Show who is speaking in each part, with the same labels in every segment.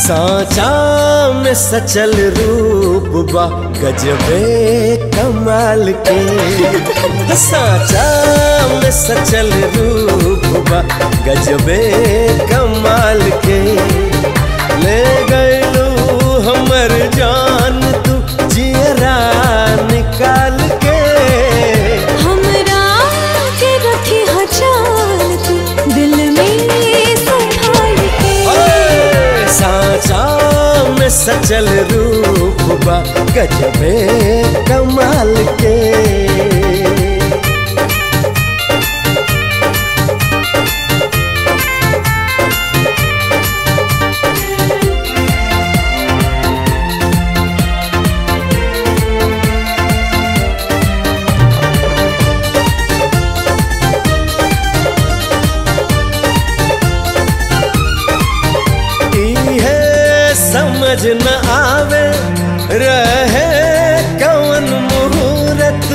Speaker 1: साचा में सचल रूप बा गजबे कमाल के साचा में सचल रूप बा गजबे कमाल के ले गयलू हमर जान तू जियरा निकाल के
Speaker 2: हमरा के रखी हजान तू दिल में संभाल के
Speaker 1: ओए, साचा में सचल रूप बा गजबे कमाल के इहे समझ न आवे रहे कौन मुहूर्त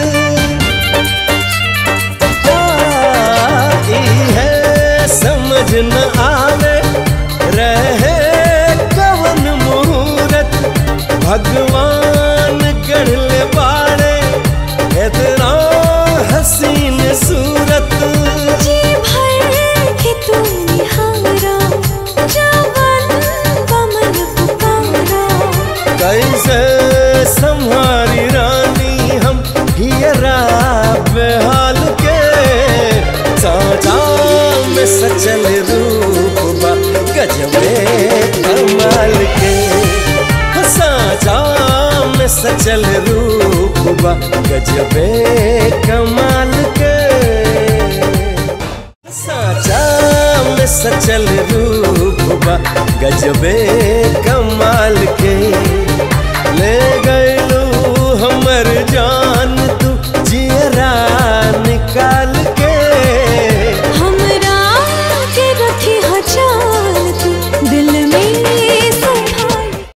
Speaker 1: आ, इहे समझ न आवे रहे कौन मुहूर्त भगवान गढ़ले बाड़े इतना हसीन सूरत
Speaker 2: जी भर के तू निहारा जवन कमल पुकारा
Speaker 1: कैसे संहारी रानी हम हियरा बेहाल के साचा में सचल रूप बा गजबे कमाल के साचा में सचल रूप बा गजबे कमाल के साचा में सचल रूप बा गजबे कमाल के ले गयलू हमर जान